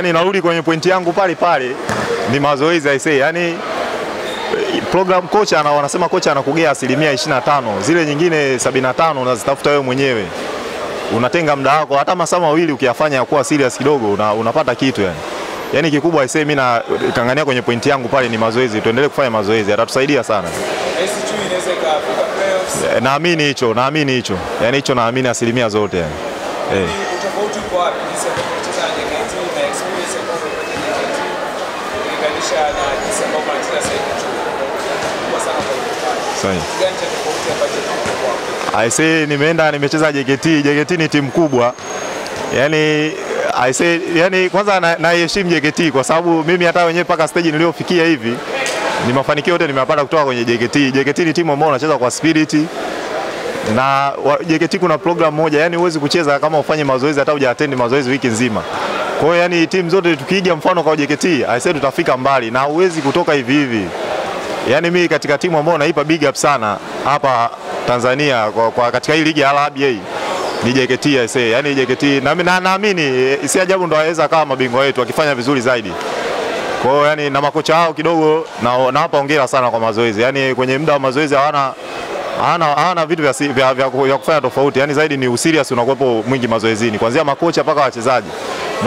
yani narudi kwenye pointi yangu pale pale, ni mazoezi I say. Yani program kocha ana, wanasema kocha anakugea asilimia 25, zile nyingine 75 unazitafuta wewe mwenyewe. Unatenga muda wako hata masaa mawili ukiyafanya ya kuwa serious kidogo una, unapata kitu yani. Yani kikubwa I say mimi na kangania kwenye pointi yangu pale ni mazoezi, tuendelee kufanya mazoezi, atatusaidia sana. Nahisi chui inaweza ikafika playoffs. Eh, Naamini hicho, naamini hicho, yani hicho naamini asilimia zote yani. Eh. Utofauti uko wapi jinsi ambavyo unacheza na JKT na experience ambayo umepata JKT ukilinganisha na jinsi ambavyo unacheza sasa hivi chui? Kubwa sana kwa upande. Sahi. Kitu gani cha tofauti ambacho kiko kwako? I say nimeenda nimecheza JKT. JKT ni timu kubwa, yani I say, yani kwanza na- naiheshimu JKT kwa sababu mimi hata wenyewe mpaka stage niliyofikia hivi ni mafanikio yote nimeyapata kutoka kwenye JKT. JKT ni timu ambayo unacheza kwa spirit na wa- JKT kuna program moja, yani huwezi kucheza kama ufanye mazoezi hata hujaattend mazoezi wiki nzima. Kwa hiyo yani timu zote tukiiga mfano kwa JKT, I say tutafika mbali na huwezi kutoka hivi hivi. Yaani mimi katika timu ambayo naipa big up sana hapa Tanzania kwa, kwa katika hii ligi ya RBA ni JKT I say. Yaani JKT na na- naamini eh, si ajabu ndo waweza kama mabingwa wetu wakifanya vizuri zaidi. Kwa hiyo yani na makocha wao kidogo na nawapa hongera sana kwa mazoezi. Yaani kwenye muda wa mazoezi hawana hawana hawana vitu vya, si- vya, vya, vya kufanya tofauti. Yaani zaidi ni userious unakuwepo mwingi mazoezini kuanzia makocha mpaka wachezaji.